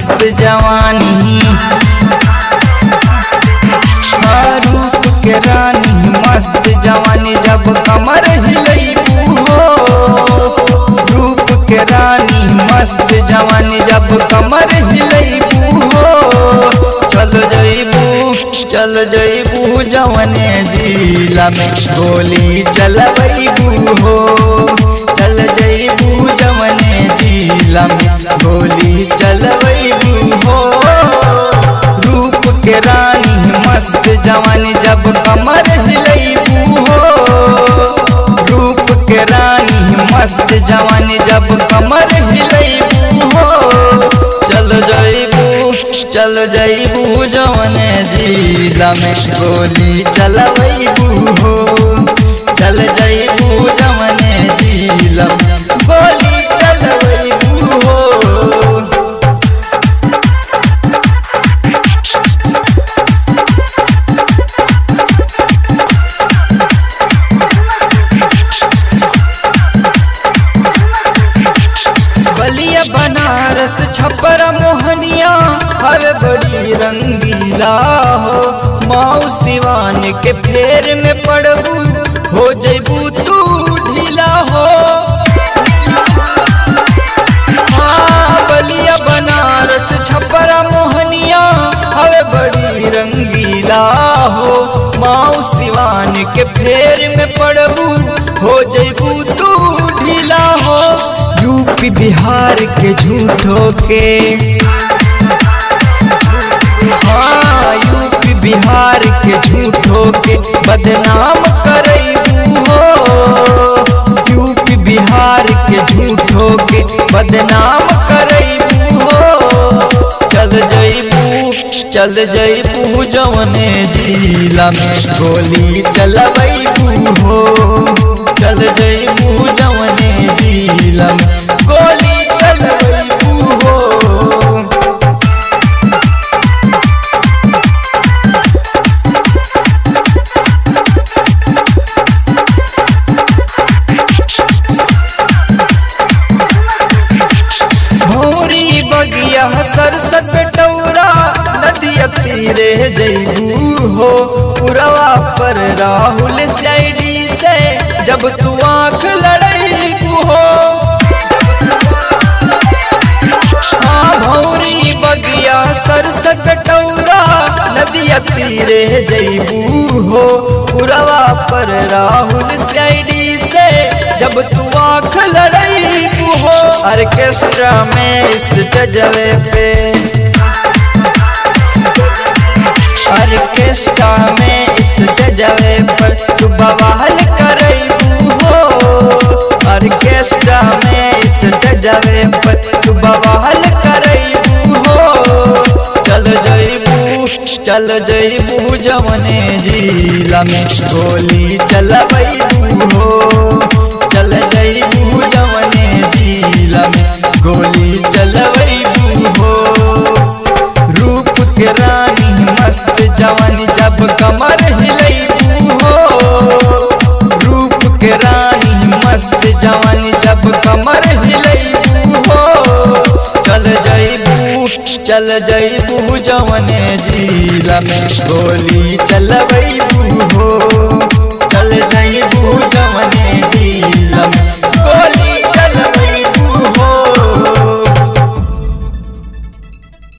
मस्त जवानी हाँ, रूप के रानी मस्त जवानी जब कमर हिलैबू हो रूप के रानी मस्त जवानी जब कमर हिलैबू हो चल जैबू चल जैबू जवने जिला में गोली चलबैबू हो चल जैबू जवने जिला में गोली चलबैबू हो रूप के रानी मस्त जवानी जब कमर हिलैबू हो रूप के रानी मस्त जवानी जब कमर हिलैबू हो चल जैबू चल जैबू जवने जिला में गोली चलबैबू हो चल जैबू जवने जिला में गोली चलबैबू हो बलिया बनारस छपरा मोहनिया हर बड़ी रंगीला हो माऊ सिवान के फेर में पड़बू हो जैबू तू ढीला हो हाँ बलिया बनारस छपरा मोहनिया हवे बड़ी रंगीला हो माऊ सिवान के फेर में पड़बू हो जैबू तू ढीला हो यूपी बिहार के झूठो के हाँ यूपी बिहार के झूठो के बदनाम करैबू हो यूपी बिहार के झूठो के बदनाम करैबू हो चल जैबू चल जैबू जवने जिला में गोली चलबैबू हो चल जैबू जवने जिला में गोली चलबैबू हो भौरी बगिया सरसट टौरा नदिया तीरे जैबू हो पुरवा पर राहुल सैडी से जब तू आंख लड़ैबू हो हाँ भौरी बगिया सरसट टौरा नदिया तीरे जैबू हो पुरवा पर राहुल सैडी से जब तू आंख लड़ैबू हो ऑर्केस्ट्रा में इस जजवे पे ऑर्केस्ट्रा में इस जजवे पर तू बवाल करैबू हो ऑर्केस्ट्रा में इस जजवे पर तू बवाल करैबू हो चल जैबू चल जैबू जवने जिला में गोली चलबैबू हो चल जैबू जवने जिला में गोली चलबैबू हो रूप के रानी मस्त जवानी जब कमर हिलैबू हो रूप के रानी मस्त जवानी जब कमर हिलैबू हो चल जैबू चल जैबू जवने जिला में गोली चलबैबू हो